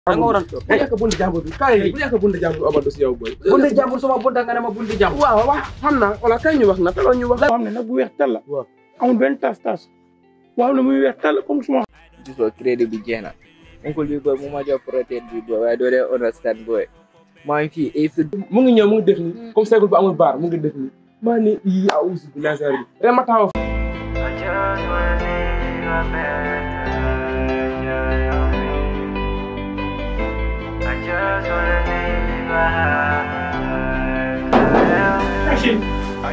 da nga waroon toog bu yàq buntu jàmbur bi kaay bu yàq buntu jàmbur Amadou si yow boy bunti jàmbur sama bunta nga ne ma bunti jàmbur waaw waaw xam naa wala kay ñu wax na taloo ñu wax xam ne nag bu weex tal la waaw. amul benn tas tas waaw ne muy weex tal comme suma gisoo crédit bi jeex na oncle bi boy mu ma jox protéine bi boy waaye doo dee understand boy maa ngi fii ay fi mu ngi ñëw mu ngi def ni comme seegul bu amul baar mu ngi def ni maa ne ii awusi bi lansar bi rek ma taxaw machine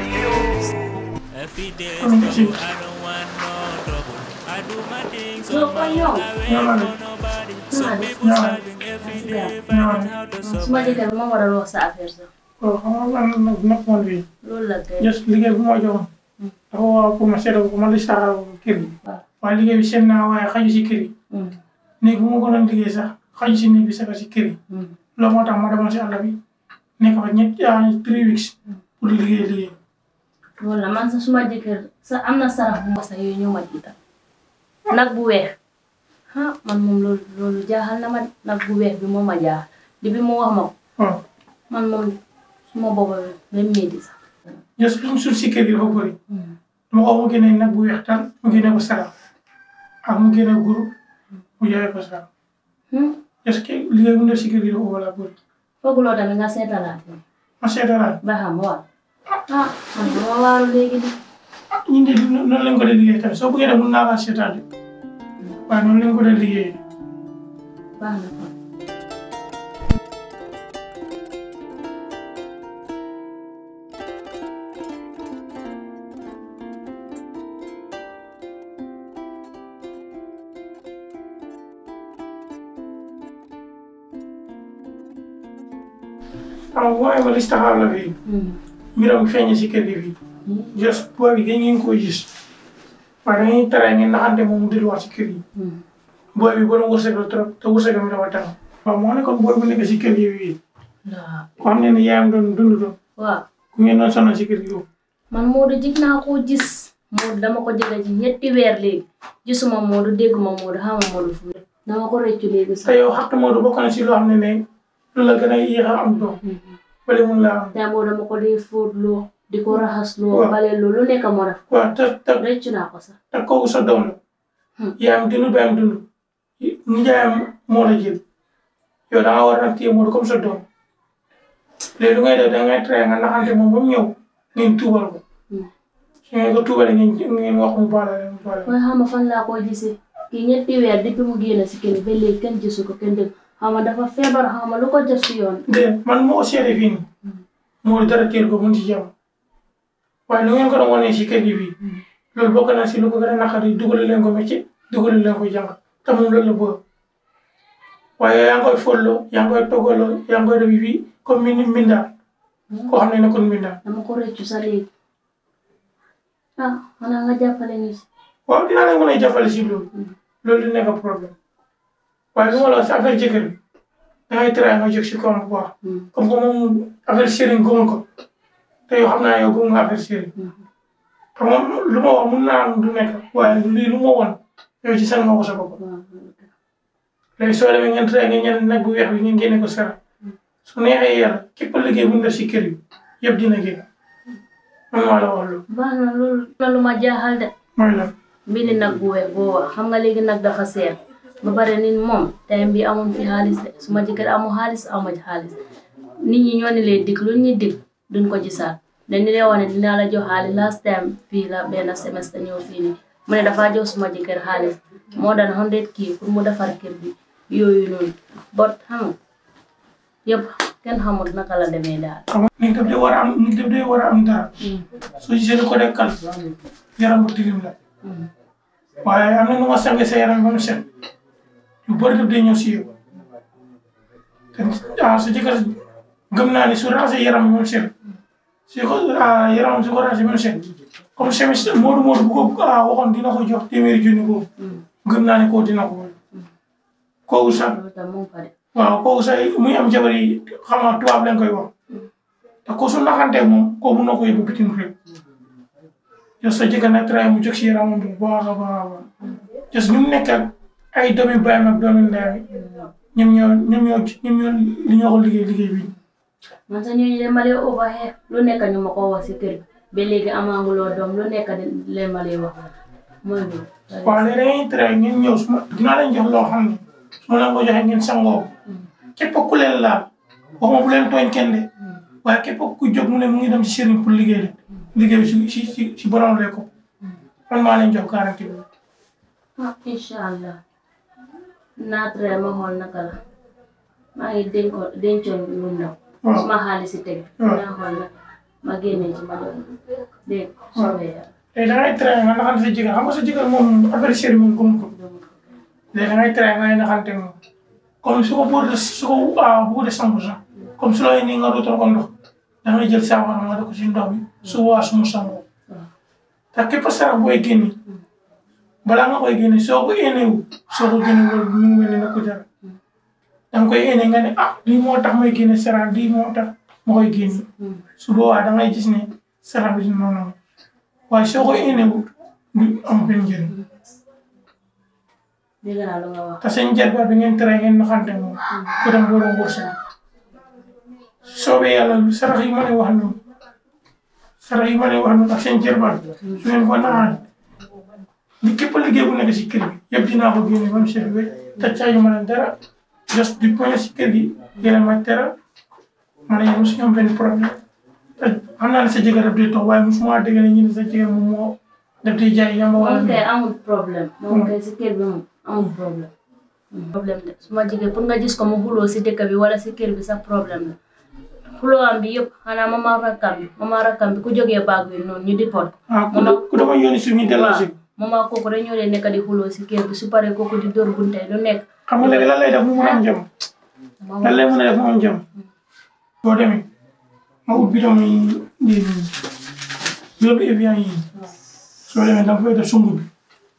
Every day am machine I don't want no trouble. I do my things Yo, on my coño. own. I wait Ñaanal. for nobody. Ñaanal. Some people Ñaanal. struggling every day, Ñaanal. finding how to suma survive. jëkkër ma war a wax sa affaire sax waaw xam nga man nag nekkoon fii loolu la kay just liggéey bu ma joxoon dafa waa pour ma seetal ko ma li saxal ko kër gi waaw. waaye liggéey bi seen naa waaye xaju si kër yi Mm, néeg bu ma ko doon liggéey sax xaju si néeg bi sax si kër yi mm. loolu moo tax ma demoon si àll bi nekk fa ñett ah three weeks pour liggéey liggéey loolu la man sax suma jëkkër sa am na sarax bu ma sax yooyu ñëw ma jiital nag bu weex ah man moom loolu loolu jaaxal na ma de. nag bu weex bi moom ma jaaxal di bi mu wax ma ko waaw man moom suma boppa bi ba métti sax just lu mu suul si kër gi dafa bëri Mm. dama ko mu génnee nag bu weex tal mu génne ko sarax ak mu génne guru mu joxe ko sarax Hmm, just que liggéey bu mu def si kër gi dafa wala bëri fooguloo tamit nga seetalaat ni ma seetalaat ba xam waaw ah man dama waaru léegi de ñun de noonu lañ ko dee liggéey tamit soo bëggee def mun naa laa seetaan de waaye noonu lañ ko dee liggéey baax na kon xam nga mooy ma listaxaar la fii Hmm, mbiram feeñ si kër gi fii just booy bi dañ ngeen koo gis waaye dañuy tere ngeen naxante moom mu delluwaat si kër gi hmm. booy bi borom wërsëg la trop te wërsëgam mi dafa taxaw waaw moo nekkoon booy bu nekk si kër gi fii waaw ko xam ne ne yaayam doon dund doon waaw ku ngeen doon sonal si kër gi yow man Modou jig naa koo gis Modou dama ko jege ci ñetti weer léegi gisuma Modou dégguma Modou xama Modou fu mu ne dama ko rëccu léegi te sax yow xatt Modou bokk na si loo xam ne ne lu la gën a yéex a am doom bale mun laa am te Modou dama ko dee fóot loo di ko raxas loo Waaw. bale loo lu nekk moo def waaw te te rëccu naa ko sax te kooku sa doom la Hmm. yaayam dund baayam dund nijaayam moo la jël yow da nga war a téye Modou comme sa doom léegi lu ngay def da ngay tere nga naxante moom ba mu ñëw ngeen tuubal ko Hmm. su ngeen ko tuubalee ngeen ngeen wax mu baala leen mu baala leen. waaye xama fan laa koy gisee kii ñetti weer depuis mu génn si kër ba léegi kenn gisu ko kenn dégg xama dafa feebar xama lu ko jot si yoon de man moo ko seede fii nii Modou dara teel ko mun ci jàmm waaye lu ngeen ko doon wane si kër gi fii loolu bokk na si lu ko gën a naqari dugal leen ko métier dugal leen ko jàng te moom loolu la bëgg waaye yaa ngi koy folloo yaa ngi koy toggaloo yaa ngi koy def fii comme mi mbindaan koo xam ne nekkul mbindaan dama ko rëccu sa léegi ah xanaa nga jàppale ñu si waaw dinaa leen mën a jàppale si loolu loolu di nekk problème waaye lu ma la wax si affaire jëkkër bi dangay try nga jóg si koom bu baax Hmm. comme que moom affaire sëriñ gëmul ko te yow xam naa yow gëm nga affaire sëriñ te moom lu ma wax mun naa am du nekk waaye lii lu ma woon yow ci seen nga ko sa bopp waaw léegi soo demee ngeen try ngeen ñenn nag bu weex bi ngeen génne ko sara su neexee yàlla képp liggéey bu ñu def si kër yi yëpp dina génn man maa la wax loolu baax na loolu na lu ma jaaxal de mooy lan mbiri nag bu weex boo wax xam nga léegi nag dafa seer ba pare nit moom time bi amoon fi xaalis de su ma jëkkër amu xaalis amu xaalis nit ñi ñoo ni lay dig lu ñuy dig duñ ko gisaat dañu lay wax ne dinaa la jox xaalis last time fii la benn semestre ñëw fii nii mu ne dafa jox suma jëkkër xaalis moo daan hundred kii pour mu defar kër bi yooyu noonu bot xam nga yëpp kenn xamul naka la demee daal xam nga nit daf dee war a am nit daf dee war a am dara soo gisee lu ko dekkal yaram bu tilim la waaye am na nu nga sange sa yaram ba mu set lu bëri daf dee ñëw si yow te ah sa jëkkër gëm naa ne su raxasee yaram bi ba mu set su ko ah yaramam su ko raxasee ba mu set comme semestre Modou Modou bu ko ah waxoon dina ko jox téeméeri junni boobu gëm naa ne koo dina ko woon kooku sax loolu tam mu ngi fa de waaw kooku sax muy am jabar yi xam nga tubaab lañ koy wax te ko su naxantee moom koo mun na ko yóbbu bitim réew yow sa jëkkër nag traité mu jóg si yaramam bu baax a baax a baax jos ñu mu nekk ak ay doomi baayam ak doomi ndeyam ñoom ñoo ñoom ñoo ñoom ñoo li ñoo ko liggéey liggéey bi man sa ñooñu de ma lay overhead lu nekk ñu ma ko wax si kër gi ba léegi amaanguloo doom lu nekk de leen ma lay wax mooy loolu. waaw léegi dañuy tere ngeen ñëw su ma dinaa leen jox loo xam ne su ma leen ko joxee ngeen sangoo képp ku leen laal waxuma bu leen tooñ kenn de waaye képp ku jóg mu ne mu ngi dem si sëriñ pour liggéey de liggéey bi si si si si borom lay ko man maa leen jox garanti bi ah incha allah naa tere ma xool naka la maa ngi dénkoon dencoon lu ndaw. waaw suma xaalis si teg. waaw. naa xool nag ma génne ci ma doon dégg soobee yàlla. léegi da ngay tere nga naxante sa jëkkër xam nga sa jëkkër moom affaire sëriñ moom gëmu ko léegi da ngay tere ngay naxante moom comme su ko bëgg su ko ah bëgg de sangu sax comme su looy nii nga dootal ko ndox da ngay jël saafara nga def ko si ndox bi su waa su mu sangoo te képp sarax booy génne balaa nga koy génne soo ko éneewu soo ko génne loolu mu ngi mel ni na ko jar da nga koy éne nga ne ah lii moo tax may génne sarax lii moo tax ma koy génne su boobaa da ngay gis ne sarax bi noonu la waaye soo ko éneewu du am benn njëriñ dégg naa lu nga wax. te seen jarbaat bi ngeen tere ngeen naxante moom ku dem borom wërsëg soobee yàlla lu sarax yi ma lay wax noonu sarax yi ma lay wax noonu ak seen jarbaat su ngeen ko naxaan li képp liggéey bu nekk si kër gi yëpp dinaa ko génne ba mu set wécc te caayu ma leen dara just di poñe si kër gi yéen ma tera ma ne yéen suñu am benn problème te xam naa ne sa jëkkër daf day toog waaye mosuma dégg ne ñu ne sa jëkkër moom moo daf day jaay yamba wala moom kay amul problème moom kay si kër bi moom amul problème. problème de su ma jigéen pour nga gis ko mu xuloo si dëkk bi wala si kër bi sax problème la xuloo am bi yëpp xanaa mama rakkam bi mama rakkam bi ku jógee baag bi noonu ñu di pot. ah ku da- ku dama yónni suñu delloo mama kooku rek ñoo leen nekk di xuloo si kër bi su paree kooku di dóor bunte lu nekk. xam nga léegi lan lay def mu mën a am jàmm lan lay mën a def mu am jàmm boo demee nga ut bidon yi lii nii bidon bi Evian yi soo demee da nga fay def sungu bi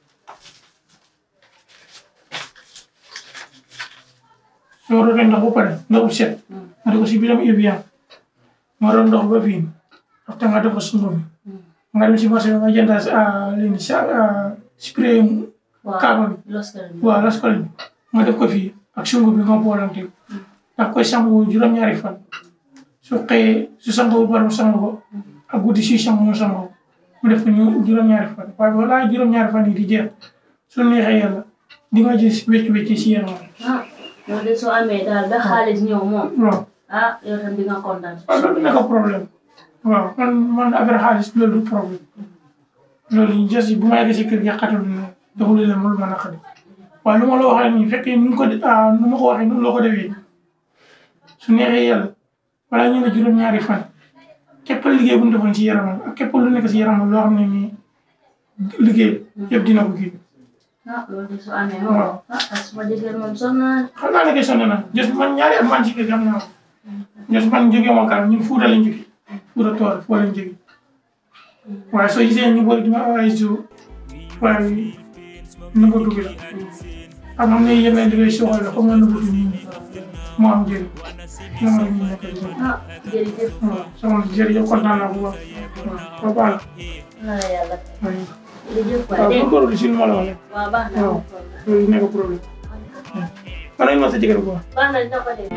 soo rootee ndox ba pare ndox bu set nga def ko si bidon Evian nga root ndox ba fii après nga def ko sungu bi nga dem si marché bi nga jënd ah lii nii sa spray kaaba bi loskal bi. waaw las ko lañ nga def ko fii ak sungu bi nga boolante daf koy sangu juróom-ñaari fan su xëyee su sangoo ba pare mu sangu ko ak guddi si sangu mu sangu ko mu def ko ñu juróom-ñaari fan waaye balaa juróom-ñaari fan yi di jeex su neexee yàlla di nga gis wécc-wécc si yaram ah yow de soo amee daal ba xaalis ñëw moom waaw ah yow tam di nga kontaan. waaw loolu nekk problème waaw man man affaire xaalis loolu du problème loolu ñu jës bu ma yeggee si kër gi xatul ne deful leen ma lu ma naqari waaye lu ma la waxee nii fekkee nu ko ah nu ma ko waxee noonu la ko defee su neexee yàlla balaa ñu ne juróom-ñaari fan képp liggéey bu ñu defoon si yaramam ak képp lu nekk si yaramam loo xam ne nii liggéey yëpp dina ko kii ah loolu de soo amee moom waaw ah ah suma jigéen moom sonn naa xam naa ne que sonn na jës man ñaari at man si kër gi am naa ko jës man jógee ma kaar ñun fuuta lañ jógee fuuta tool foo lañ jógee waaye soo gisee ñu bëri dima ay su waaye nu ko dugg la xam nga ne yenn liggéey soxla la comme na nëbbatu nit ñi moo am njëriñ moom la ñu nekk di ah jërëjëf waaw sama jërëjëf kontaan naa bu baax waaw ba baax na la yàlla la jërëjëf waay waaw dégg bu góorlu si nu ma la waxee waaw baax na waaw loolu nekk problème man nañ ma sa jëkkër bu baax baax na dina ko def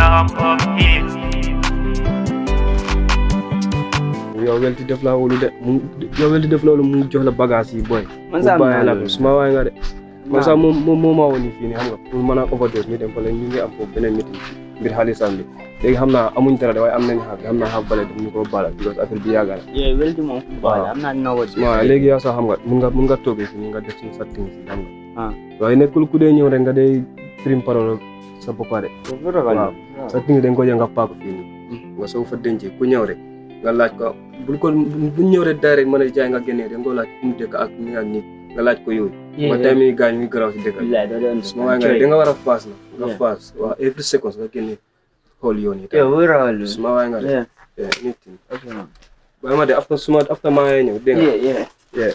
yow welti def laa wóolu de mu yow welti def loolu mu jox la bagage yi booy. Man sax mu am bàyyi naa la la ko suma waay nga de. man sax moom moom moo maa woon nii fii nii xam nga pour mën a overdose ñu dem fa la ñu ngi am foofu beneen meeting mbir xaalisam bi léegi xam naa amuñ dara de waaye am nañ xaar xam naa xaar bale daf ñu ko baala because affaire bi yàgg na. Yeah, weldi moom. Waaw. Waaw, am naa no what waaw léegi yow sax xam nga mun nga mun nga toogee fii nga def ci sa ting si xam nga. Ah. waaye nekkul ku dee ñëw rek nga dee trim parole sa boppa de. waaw sa ting dañ ko jël nga paak fii nii nga soo fa dencee ku ñëw rek nga laaj ko bul ko bu ñëw rek direct mën a jaay nga génnee dañ ko laaj fu mu dëkk ak ni ak nit nga laaj ko yooyu ma tey mi gaañ mi garaaw si dëkk bi Billahi, doo doon suma waay nga da nga war a faas na nga Yeah. faas waaw every seconds nga génne xool yoon yi Yeah, tam we're all suma waay nga de Yeah, yeah, anything okay, man. bàyyi ma de after suma after maa ngi ñëw dégg nga Yeah, yeah.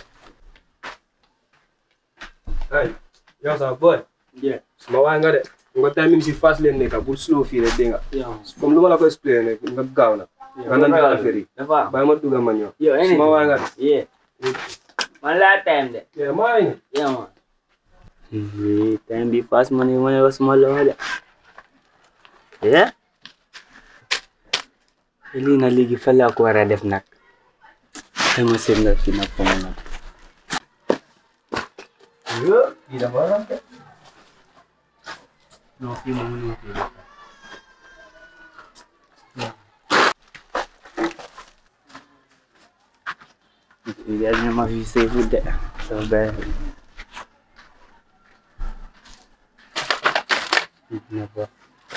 ay yow sax boy Yeah. suma waay nga de nga timing si fast leen nekka bul slow fii rek dégg nga Yeah. comme lu ma la ko expliqué rek nga gaaw na nga nan nga affaire yi Dafa. bàyyi ma dugga ma ñëw Yo, anything. suma waay nga de Yeah. Man last time de. yeah maa ngi ñëw Yeah, man. Hmm, time bi fast money money was small loh de. eh lii na léegi fa laa ko war a def nag dama seet nga fi nag fa mu nag lii dafa war a def non fii moom mënuma fi def Iliad niya ma-view food eh. So, bad. Na ba?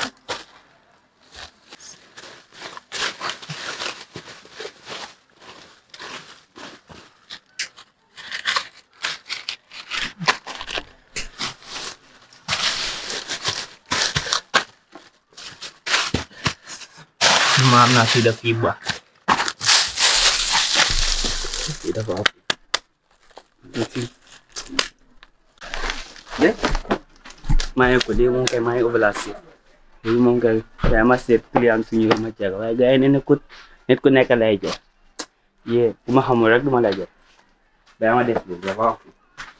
Maaf na sudah tiba. Tidak apa-apa. Nanti. Deh. Maya ko dee moom kay maa ngi ovulation léegi moom kay yaa ma seet client suñu ma jeex waaye gars yi ne nekkut nit ku nekk lay jeex yee ku ma xamul rek du ma lay jeex daa ma def lii dafa wax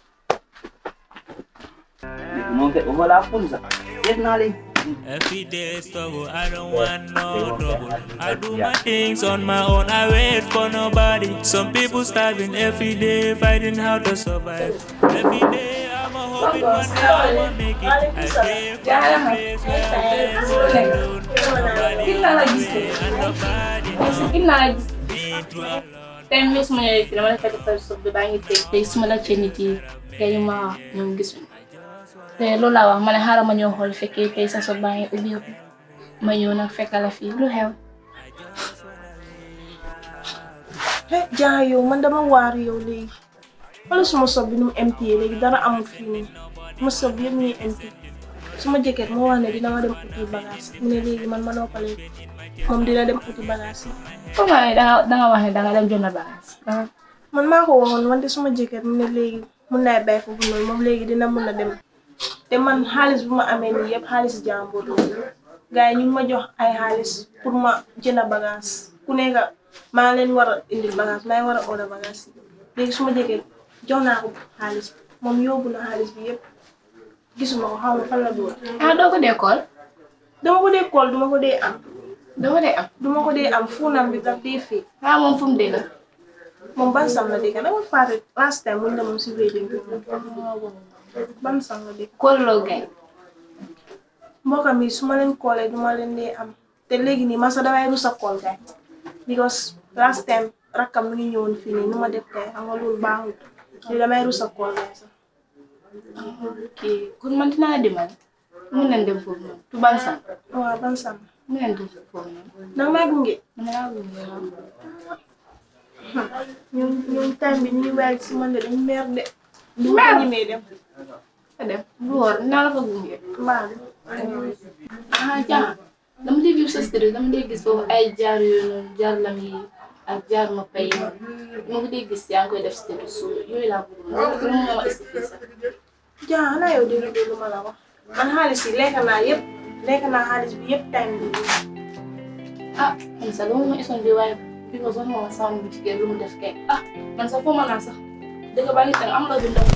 moom kay ovulation sax def naa léegi Every day struggle, I don't want no trouble. I do my things on my own, I wait for nobody. Some people starving every day, fighting how to survive. Every day I'm a hoping one day I'ma make it. I stay from a place where I dance alone. Nobody around me and nobody knows me through a lot. tey mii su ma ñëwee fii dama la fekk sa suuf bi baa ngi teg tey su ma la cee nit yi tey ñu ma wax ñoom gisuñu te loolu laa wax ma ne xaaral ma ñëw xool fekkee tey sa suuf baa ngi ubbeeku ma ñëw nag fekk la fii lu xew. eh jaa yow man dama waaru yow léegi wala suma sob bi nu mu empty léegi dara amul fii nii ma sob yëpp ñuy empty suma jëkkër moo wax ne dina ma dem uti bagage mu ne léegi man ma noppalee moom dina dem uti bagage yi comme nga ne danga danga wax ne danga dem jënd bagage. man maa ko waxoon wante suma jëkkër mu ne léegi mun naa bàyyi foofu noonu moom léegi dina mun a dem te man xaalis bu ma amee nii yëpp xaalis jàmbur la gars yi ñu ngi ma jox ay xaalis pour ma jënd bagage ku nekk maa leen war a indil bagage maa ngi war a order bagage yi léegi suma jëkkër jox naa ko xaalis moom yóbbu na xaalis bi yëpp gisuma ko xaw ma fan la doon ah doo ko dee kool dama ko dee kool duma ko dee am doo ko dee am. duma ko dee am fuunam bi daf dee fii ah moom fu mu dee la. moom ban sam la dëkk dama fàtte last time mun na moom si wedding bi ban sam la dëkk kool loo gay. mbokkam yi su ma leen koolee duma leen dee am te léegi nii man sax damay rus a kool kay because last time rakkam mi ngi ñëwoon fii nii nu ma def kay xam nga loolu baaxul li damay rus a kool kay sax ok kon man dinaa la dimbali. mun nañ dem foofu noonu. tu ban sam. waaw ban sam mun nañ dem foofu noonu. nag maa gunge man laa gunge waaw. ñun ñun time bi ñu ngi waay si man de dañ mer de du ma Mer? ko ñemee dem fa dem bu wóor dinaa la fa gunge. mbaa de ah jaa dama dee view sa story dama dee gis foofu ay jaar yooyu noonu jaar lam yi ak jaar ma pay yi ma ko dee gis yaa ngi koy def story so yooyu laa bëgg noonu loolu moo ma expliqué sax. jaa xanaa yow déglu déglu ma la wax man xaalis yi lekk naa yëpp lekk naa xaalis bi yëpp time bi ah man sax loolu ma ison bi waaye bi ko soxna ma sama bu jigéen lu mu def kay ah man sax foo ma naa sax dëgg baa ngi tàng am la bi ndaw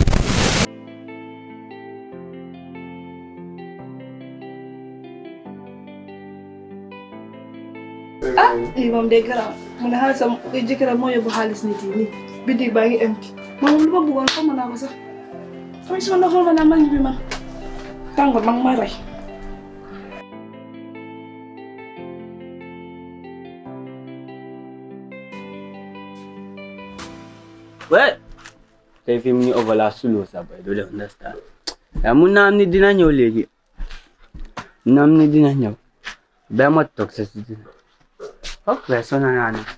ah lii moom day garaaw mu ne xaalisam jëkkëram moo yóbbu xaalis nit yi nii bitig baa ngi empty man moom lu ma bëggoon xaw ma naa ko sax tamit sama ndox ma naa man bi man tàngoor mag ma rey Well, tey fi mu ñu overla suloo sa boy do def understand yaa mun naa am ni dina ñëw léegi mun naa am ni dina ñëw ba ma toog sa si dina ok sona naa ne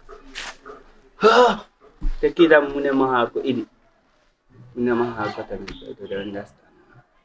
te kii tam mu ne ma xaar ko idi mu ne ma xaar ko tamit boy do def understand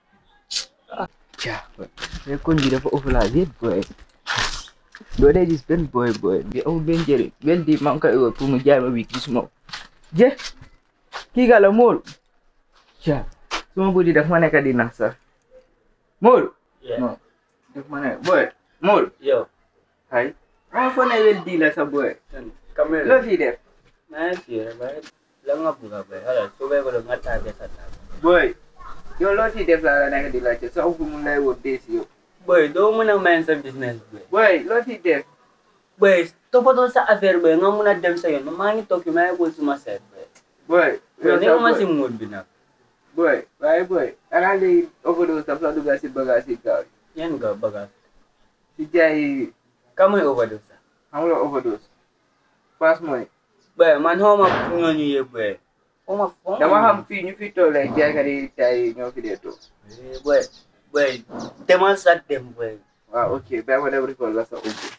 caa boy te kon bi dafa overla déet boy doo dee gis benn boy boy bi amul benn njëriñ benn di man koy woo pour mu jaay ma wii gisuma ko je kii gala Mool caa suma buddi daf ma nekk di nax sax Mool non daf ma nekk boy Mool Yo, hay ma fo ne wel di la sa boy kamera. loo fi def Na fi ba la nga buga ba. Hala, so ba ko nga ta ke sa ta. boy yow loo fi def la la nekk di laajte sa fu mu lay woo dee si yow boy doo mën a main sa business boy boy loo fi def boy toppatoo sa affaire boy nga mën a dem sa yoon man maa ngi toog fi maa ngi wul suma seet boy boy yow ni ma si mood bi nag boy waaye boy xanaa léegi overdose daf la dugal si bagage yi gaaw yi yan nga bagage si jaay ka muy overdose sax xamuloo overdose pass money boy man xaw ma ñooñu yëpp boy xaw ma xaw ma dama xam fii ñu fi toll rek jaaykat yi jaay ñoo fi dee toog Eh, boy boy demal sa dem boy waaw ok ba ma dem recall la sa ubbi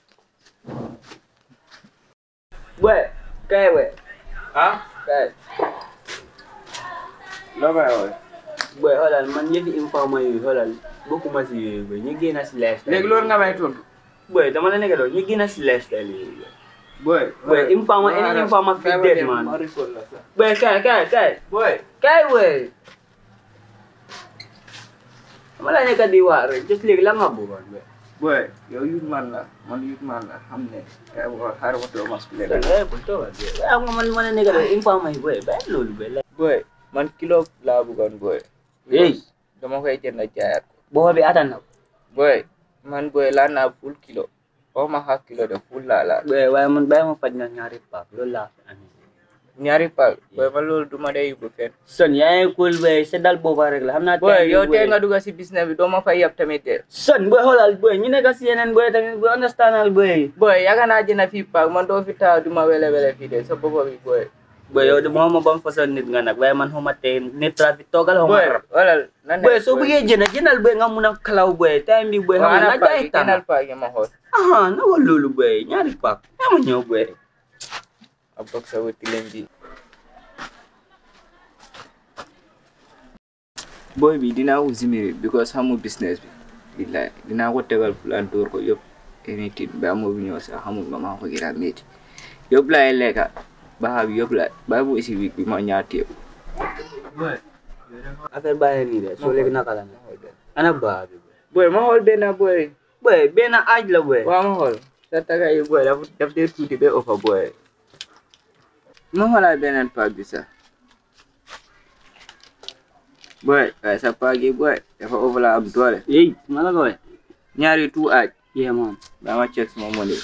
boy kay boy ah kay loo may woowe boy xoolal man yëfi informa yooyu xoolal bokkuma si yooyu boy ñu génn si lifestyle léegi loolu nga may tontu boy dama la nekk doon ñu génn si lifestyle yooyu boy boy boy informa any informa fi dead ma man recall la sa boy kay kay kay boy kay boy dama la nekk di waar rek just léegi la nga bëggoon boy boy yow youth man la man youth man la xam ne kay wax xaaral ma toog ma expliqué la eh bu toogal boy am nga man ma la nekk doon informa yi boy bàyyi loolu boy boy man kilo laa bëggoon boy hey dama koy jënd jaayaat ko boo bi attan na ko boy man boy laa naa full kilo oo ma half kilo de full laa laa boy waaye man bàyyi ma faj na ñaari paak loolu laa fi amee ñaari paak boy man loolu duma dee yóbbu fenn son yaa ngi cool boy seddal booba rek la xam naa boy tey yow boy. tey nga dugg si business bi doo ma fay yab tamit de son boy xoolal boy ñu nekk si yeneen boy tamit boy understandal boy boy yaakaar naa jënd fii paak man doo fi taw duma wele wele fii de sa bopp bi boy boy yow de moom ma ban façon nit nga nag waaye man xuma tey nit trafic toogal xuma boy rab wala nan boy soo bëggee jënd jëndal boy nga mun a kalaw boy time bi boy xam nga na jaay tànn jëndal paak yi ma xool aha na wal loolu boy ñaari paak yaa ma ñëw boy a bokk sa wëtti leen bi boy bi dinaa ko zimiri because xamu business bi billahi dinaa ko tegal plan door ko yëpp anything ba amoo bi ñëw sax xamul ma maa ko gën a métti yëpp laay lekka baaxa bi yëpp laay bàyyi bu isi week bi ma ñaati yëpp affaire bàyyi nii de soo léegi naka la ne ana baa bi boy ma xool benn boy boy benn aaj la boy waaw ma xool sa taga yi boy daf daf dee tuuti ba ofa boy ma xoolaat beneen paak bi sax boy waaye sa paak yi boy dafa ofa la am doole yey ma la ko we ñaari tu aaj yeah man ba ma check sama money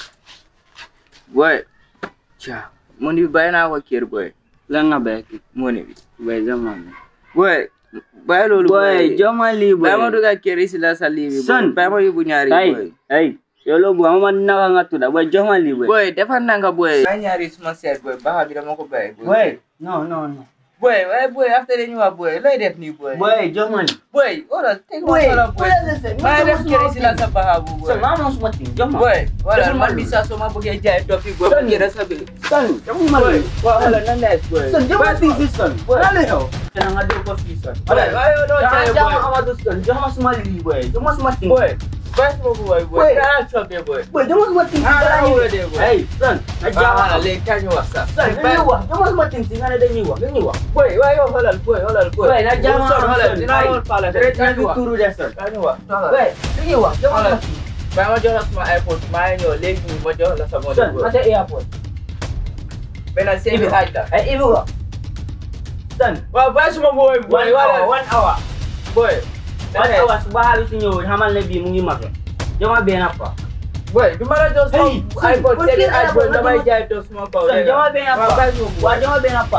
boy ca money bi bàyyi naa ko kër boy lan nga bay ki money bi boy zaman boy bàyyi loolu boy joma lii boy bàyyi ma dugal kër yi si la sa lii bi boy Son. bàyyi ma yóbbu ñaari hey boy hey yow loo bëgg ma naka nga tudda boy joma lii boy boy defar na nga boy bàyyi ñaari suma seet boy baaxa bi dama ko bàyyi boy no no no boy waaye boy after dañu wax boy looy def nii boy boy joma lii boy wala teg ma Boy, wala boy wala listen, maa ma def def kër small si la thing. sa baaxa bu boy son ma moom suma ting joma boy wala Defuma man bi loolu. saa soo ma bëggee jaay tofi boy ma Son. kër sa bi son joma boy lii waaw wala na nees boy son joma Bàyyi fii ma- si son Boy. wala yow kana nga dégg ko fii son boy waaye yow doo jaay jama boy amadu son joma suma lii boy joma suma ting boy bàyyi suma bu boy boy Boy. daa cobe boy boy joma suma ting Ah, dara ah, ñu wala dee, boy. hey son na ah jama léegi kañ ñu wax sax son dañuy wax joma suma ting si nga ne dañuy wax dañuy wax boy waaye yow xoolal boy xoolal boy boy na jama son am xoolal son dinaa lool faala rek kañ ñu ñu wax turu de son kañ ñu wax boy dañuy wax joma suma ting bàyyi ma jox la suma iPhone maa ngi ñëw léegi nii ma jox la sa money son boy ma sa airport benn seebi aaj la ay ibu ko son waaw bàyyi suma boy boy one hour wala one hour boy one hour su ba xaalis si ñëw xamal ne bii mu ngi mag jama benn pa boy du ma la jox suma Hey, son, iPhone boy, seebi kii aaj boy iPhone, damay dama- jaay to suma kaw son dégg jama nga benn waaw pa bàyyi suma waa boy jama benn pa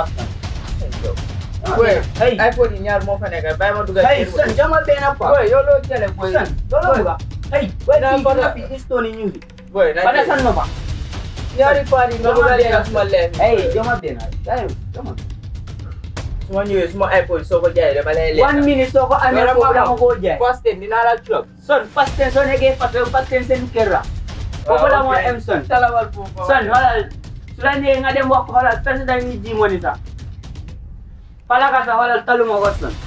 boy hey iPhone yi ñaar moo fa nekk bàyyi ma dugal hey kër son jama benn pa boy yow loo jëlee boy son loolu Boy. buga hey boy Naa fii ko nga la- fi istoni ñu ngi boy na bana jël san no ba ñaari paar yi nga Jama dugal benn- leen suma leer hey jama benn hey jama su ma ñëwee suma iPhone soo ko jaayee dama lay lekk one minute soo ko amee Wala foofu ma dama xam. koo jaay first time dinaa la club son pasten soo nekkee pasten pasten seen kër la foofu la moo em son talawal foofu son xoolal su la nee nga dem wax ko xoolal président ni ji moni sax palaka sax xoolal taluma ko son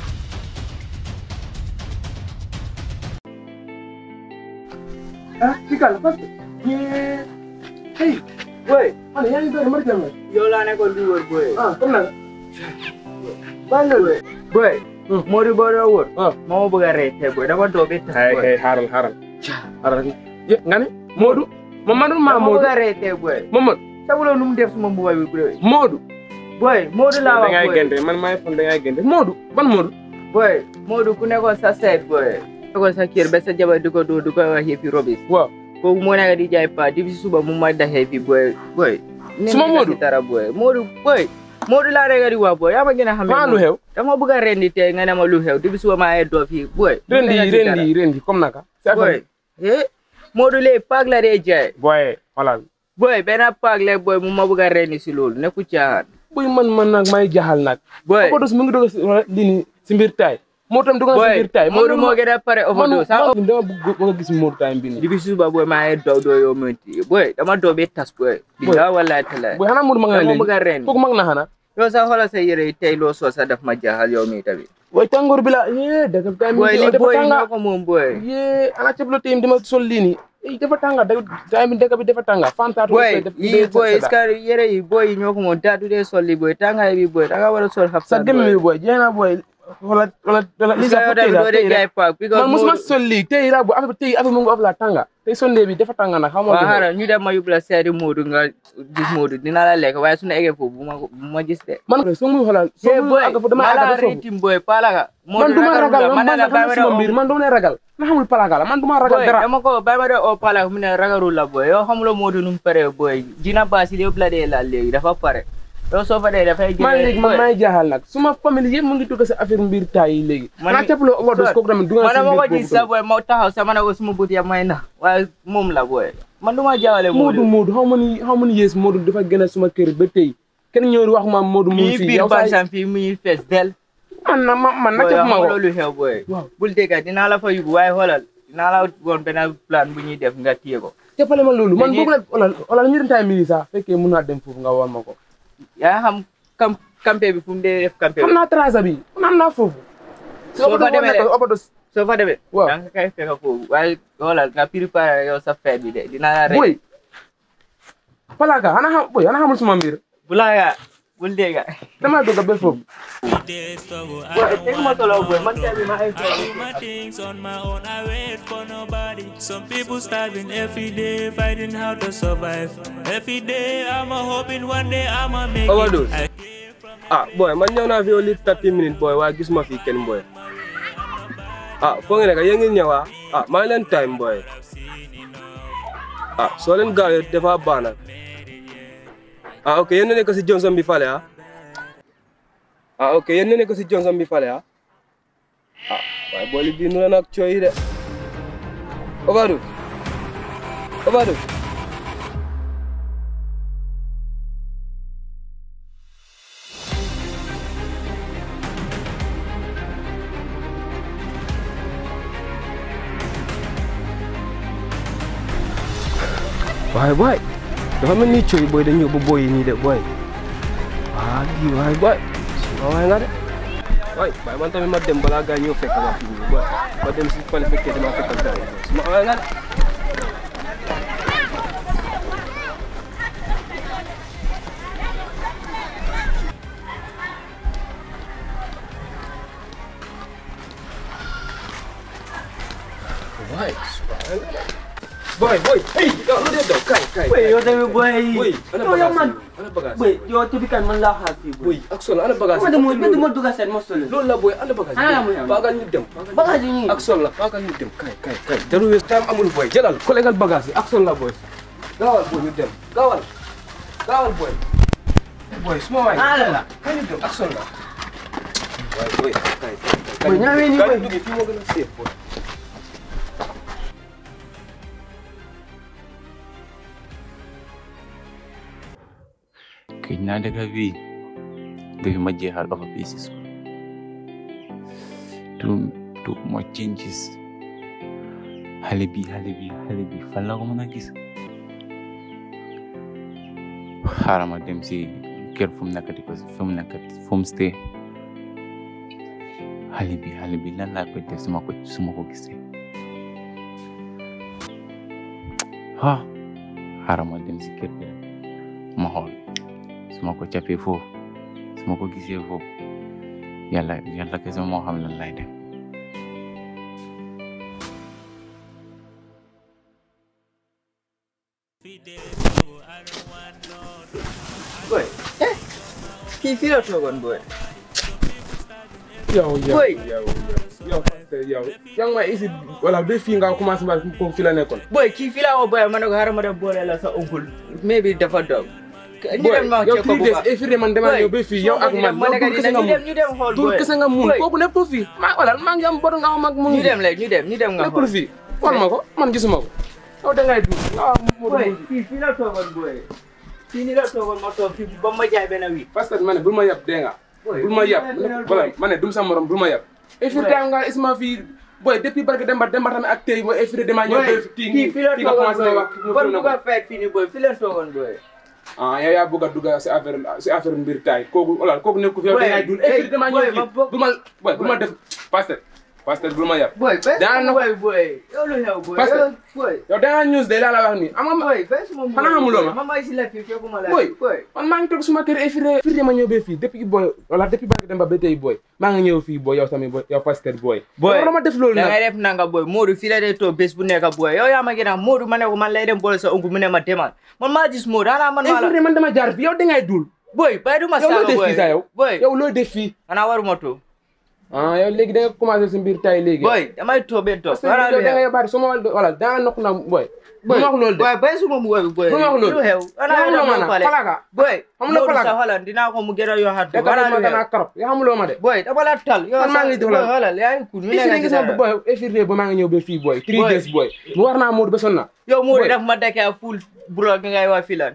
ah kii kan la parce que yee hey boy man yaa ngi doon mari jàmm yow laa nekkoon di wër boy ah comme nag bàyyi loolu boy Modou boo doo wër ah moo ma bëgg a rey tey boy dafa doo bi tas hey boy hey xaaral xaaral xaaral ye nga ne Modou Mamadou ma dama bëgg Modou a rey tey boy Mamadou sabuloo nu mu def suma mbuba bi boy Modou boy Modou laa da wax ngay boy gente man maay fon da ngay gente Modou ban Modou boy Modou ku nekkoon sa seet boy ko sa kër ba sa jabar di ko doo di ko wax yëfi robis waaw kooku moo nekk di jaay pa depuis si suba mu ma daxee fi boy boy Suma Modou? dara boy Modou boy Modou laa rek di wax boy yaa ma gën a xam maa lu xew dama bëgg a rendi tey nga ne ma lu xew depuis suba maa ngi doo fii boy rendi yi rendi yi rendi comme naka sa boy eh Modou lee paak la dee jaay boy voilà boy benn paak la boy mu ma bëgg a rendi si loolu nekku caaxaan boy man man nag may jaxal nag boy overdose mu ngi doog a lii nii si mbir taay moo tam doog na si boy mbir taay Modou moo gën a pare overdose ah man dama bëgg bëgg a gis Modou taay bi nii depuis suba boy maa ngi daw doo yoo mënti boy dama doo bee tas boy bilaa wallahi talaay boy xanaa Modou ma nga ne dama léegi bëgg a rendi kooku mag na xanaa yow sax xoolal sa yére yi tey loo soo sax daf ma jaaxal yow mii tamit boy tàngoor bi la yee dëgg taay mi boy li dafa boy tànga ñoo ko moom boy yee ana ceeb la tey dama sol lii nii eh dafa tànga dëgg taay mi dëgg bi dafa tànga fantaatu boy yi boy est-ce que yére yi boy yi ñoo ko moom daatu dee sol li boy tàngaay bi boy danga war a sol xab sa dem mi boy jeex na boy wala wala wala li sa yow tamit doo dee jaay paak because man musuma Modou- sol lii tey la boy affaire tey affaire mu ngi of la tànga tey sonde bi dafa tànga nag xam waaw nga xaaral ñu dem ma yóbbu la seeti Modou nga gis Modou dina la lekk waaye su na eggee foofu bu ma bu ma gis de man soo muy xoolal soo eh muy boy àgg foofu dama mala àgg ba foofu ritim boy palaga man du ma ragal man man man la xam bàyyi sama ma mbir de man du ma ragal na xamul palaga la man du ma ragal boy dara dama ko bàyyi ma de o palaga mu ne ragalul la boy yow xamuloo Modou nu mu paree boy dina baasi lépp la dee la léegi dafa pare yow soo fa dee dafay man léegi man maay jaaxal nag suma famille yëpp mu ngi dugg sa affaire mbir taay yi léegi Man naa mi- cappaloo overdose kooku tamit dugg na man si dama ko mbir gis sa boy ma taxaw sama ne ko suma bët ya may na waaye moom la boy man du ma jaawale Modou Modou xaw ma ni xaw ma ni yées Modou dafa gën a suma kër ba tey kenn ñëw wax ma Modou mu ngi mii fii biir yow sax bansam fii muy fees del man na ma man na boy capp ma xam ko loolu xew boy waaw bul dégga dinaa la fa yóbbu waaye xoolal dinaa la woon benn plan bu ñuy def nga téye ko jàppale ma loolu man Dañuy- boobu la wala wala ñu dem taay mili sax fekkee mun naa dem foofu nga wan ma ko yaa xam kam campé bi fu mu dee def campé xam bi naa trasa bi xam naa foofu soo fa demee de overdose soo fa demee waaw da nga koy fekk foofu waaye xoolal nga préparé yow sa fête bi de dinaa la rek boy palaga ana xam boy ana xamul suma mbir bu laaga bul dégga dama dugg ba foofu boy teg ma solo boy man tamit ma ay I do my things on my own. I wait for nobody. Some people starving every day, fighting how to survive. Every day I'm a hoping one day I'ma make Overdose. it. ah boy man ñëw naa fi yow li 30 minutes boy waaye gisuma fi kenn boy ah foo ngi nekk yéen ngi ñëw ah ah maa ngi leen time boy ah soo leen gaawee dafa baax nag ah ok yéen a nekk si Johnson bi fale ah ah ok yéen a nekk si Johnson bi fale ah ah waaye booli bii nu la nag cooy de Overdose Overdose waaye boy dafa mel ni cooy boy dañu yóbbu boy yi nii de boy waa lii waaye boy suma waay nga de waay waaye man tamit ma dem balaa gaa ñëw fekk ma fii nii boy ma dem si fale fekkee dama fekk gaa yi suma waay nga de waay suma waay nga de boy boy hey yow lu dee daw kay kay Boy, yow tamit boy. boy ana Yow yow bagage man. yi ana bagage Boy, yow tamit kan man laa xaar fii boy. boy ak sol ana bagage Ma dem ma dem ma dugg seen ma solo. loolu la boy ana bagage Ana la muy am. baagal ñu dem Bagage yi nii. ak sol la baagal ñu dem kay kay kay jarul wees time amul boy jëlal collégal bagage yi ak sol la boy gaawal boy ñu dem gaawal gaawal boy boy suma waay Ana la. kay ñu dem ak sol la waay boy kay kay Boy, ñaawee nii, boy. dugg fii moo gën a safe boy këj naa dëkk bii depuis ma jeexal ofa pieces too too much changes xale bi xale bi xale bi fan la ko mën a gis xaaral ma dem si kër fu mu nekkati ko fu mu nekkati fu mu stay xale bi xale bi lan laa koy def su ma ko su ma ko gisee ah xaaral ma dem si kër bi rek ma xool su ma ko capee foofu su ma ko gisee foofu yàlla yàlla kese moo xam lan lay def boy eh kii fii la toogoon boy yow yow Boy. yow yow yow yow yaa ngi may isi wala ba fii nga commencé ba ko fi la nekkoon boy kii fii laa ko boy ma ne ko xaaral ma dem boole la sa oncle mais bi dafa doog ñu boy dem ma yow check ko three bu days baax every day man dama ñëw ba fii yow ak man ma yow ne ko dul kese nga ñu mun dem ñu dem xool dul boy kese nga mun Boy. kooku nekkul fii maa wala maa ngi am bor nga xam ak mu ñu ngi dem le ñu dem ñu dem nga nekkul xool fii xool ma ko man gisuma ko yow da ngay dul nga wax mu boy fii fii la toogoon boy fii ni la toogoon ma toog fii ba ma jaay benn wi parce que ma ne bul ma yab dégg nga bul ma yab voilà ma ne dum sa morom bul ma yab every time nga isma fii boy depuis barke demba demba tamit ak tey boy every day dama ñëw ba fii kii fii la fii nga toogoon commencé wax boy bon bu ko fekk fii ni boy fii la toogoon boy ah yow yaa bëgg a dugg si affaire si affaire mbir taay kooku voilà kooku nekku fi yow Boy, da ngay dul hey, every day dama boy, ñëw ma fii bokk- bul ma boy bul ma def pasteur pasteur bul ma yab boy bés Daan na- boy boy yow lu xew boy Parce que- yow boy yow da nga news day laa la wax nii am nga boy bés moom xanaa xamuloo ma ma may si la fii fekkuma la Boy. boy man maa ngi toog suma kër every day every day ma ñëw ba fii depuis boy wala depuis barke demba ba tey boy maa ngi ñëw fii boy yow tamit boy yow pasteur boy boy yow ma def loolu da nag ngay def nanga boy Modou fii la dee toog bés bu nekk boy yow yaa ma gën a Modou ma ne ko man lay dem boole sa oncle mu ne ma demal man maa gis Modou xanaa man maa every la day man dama jaar fii yow da ngay dul boy bay du ma yow loo saaga def boy fii sax yow boy yow loo def fii xanaa waruma to ah yow léegi da nga commencé si mbir tay léegi boy damay toobee toog parce que yow da nga yabaat suma wala da nga nokk na boy bu ma wax loolu de boy bay suma mu boy boy Bu ma wax loolu. lu xew xanaa Xamuloo ma yow nag, pale palaga. boy Xamuloo Modou palaga. sa xoolal dinaa ko mu gën a yokkaat da xanaa ma lu dana xew karop yaa xamuloo ma de boy dama la tal yow Man maa ngi sa- doxal. boy xoolal yaa ngi cool ñu every day nekk gis si nga dara boy every day ba maa ngi ñëw ba fii boy three Boy. days boy mu war naa Modou ba sonn na yow Modou Boy. daf ma dekkee full bro gi ngay wax filan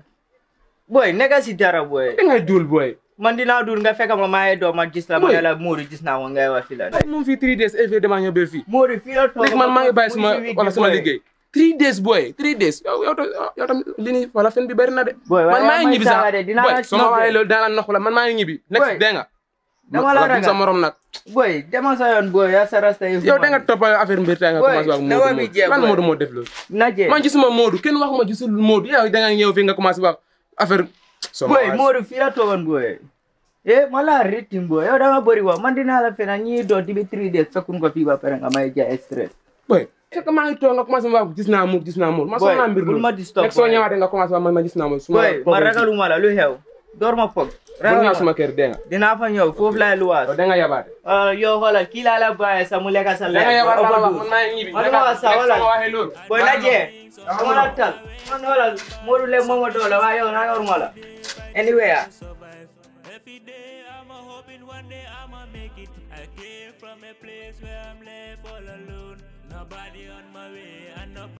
boy nekk si dara boy da ngay dul boy man dinaa dul nga fekk ma maa ngi doon ma gis la ma Boy. ne la Modou gis naa ko ngay wax filan moom fii three days every day damaa ñëw ba fii Modou fii la toog léegi man maa ngi bàyyi suma mu ngi si wala wig suma bi, boy. liggéey three days boy three days yow yow tam yow tam li ni wala fen bi bëri na de Boy, man waaye maa ngi may ñibbi saaga sax de, dinaa boy la soo ma nopp de. waxee loolu dinaa la nox la man maa ngi ñibbi next Boy. dégg nga dama la wala dum sa ragal morom nag boy demal sa yoon boy yaa sa rasta yi yow da nga topp affaire mbir tay nga Boy, commencé wax na wa Modou bi jeex, Modou lan boy. Modou moo def loolu na jee man gisuma Modou kenn waxuma gisul Modou yow da nga ñëw fii nga commencé wax affaire sama boy waay. Modou fii la toogoon boy eh ma la ritim boy yow da nga bëri wax man dinaa la fena ñii doon dibi three days fekkun ko fii ba pare nga may jaay stress boy fekk maa ngi toog nga commencé ma wax gis naa Modou gis naa Modou ma Boy, soxla mbir bul loolu ma disturb, nekk soo boy. ñëwaatee nga commencé wax man ma gis naa Modou suma boy ma ragaluma la lu xew door ma pog bul ñëw suma kër dégg nga dinaa fa ñëw foofu laay luwaas yow da nga yabaate ah yow xoolal kii laa la bàyyi sa mu lekk sa da nga lekk yabaate la wax overdose. man maa ngi ñibbi man ma wax sa nekk xoolal soo waxee loolu boy na jee dama la tal man xoolal Modou lekk mooma doole waaye yow ragaluma la anyway ah Every day I'm a hoping one day I'ma make it. I came from a place where I'm left all alone. Nobody on my way and nobody.